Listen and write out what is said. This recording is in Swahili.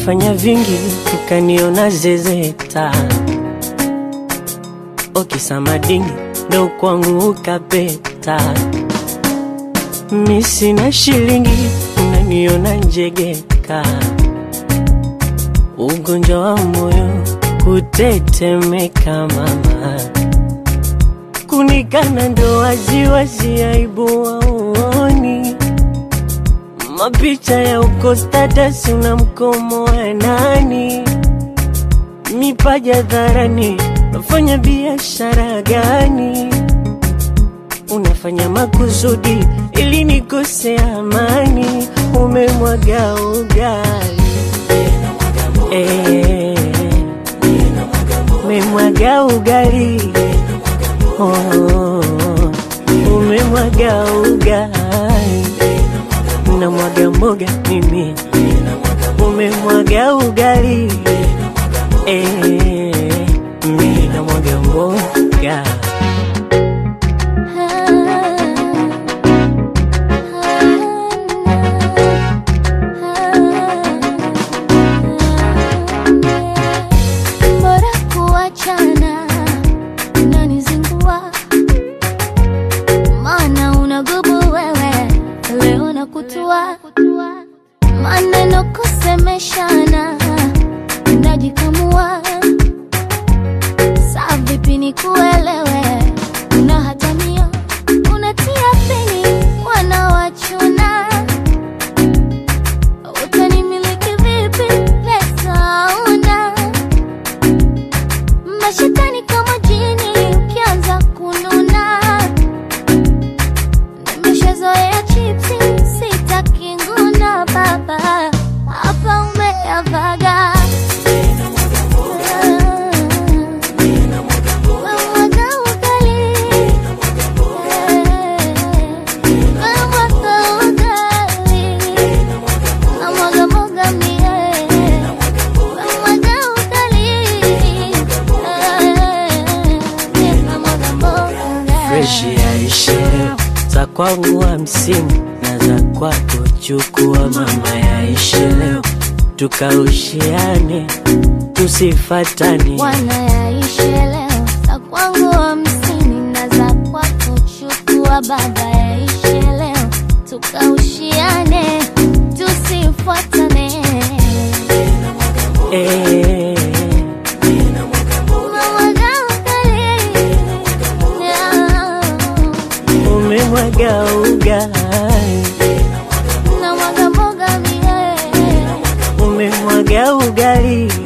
Umefanya vingi ukaniona zezeta, okisamadingi ndo kwangu ukapeta. Mi sina shilingi unaniona njegeka, ugonjwa wa moyo kutetemeka mama, kunikana ndo waziwazi, aibu waoni mapicha ya uko status, una mkomo wa nani? Mipaja dharani, unafanya biashara gani? Unafanya makusudi ili nikose amani, umemwaga ugali Eh, umemwaga ugali oh, umemwaga ugali na mwaga mboga mimi, umemwaga ugali eh, mimi na mwaga mboga Bora kuachana, unanizingua maana unagubu wewe, leo nakutua maneno kusemeshana, unajikamua saa vipi nikuelewe, unahatamia unatia pini wanawachuna utanimiliki vipi? Pesa una mashetani kama jini, ukianza kununa nimeshazoea chipsi, sitaki nguna baba, hapa umeyavaga Umemwaga ugali. Umemwaga ugali. Namwaga mboga mie. Namwaga ugali. Namwaga mboga. fresh yaishe za kwangu hamsini na za kwako chukua mama, yaishe leo tukaushiane tusifatane Bwana yaishe leo, za kwangu hamsini na za kwako chukua baba, yaishe leo tukaushiane, tusifuatane. eh, Unamwaga ugali, umemwaga ugali unamwaga mboga mie umemwaga ugali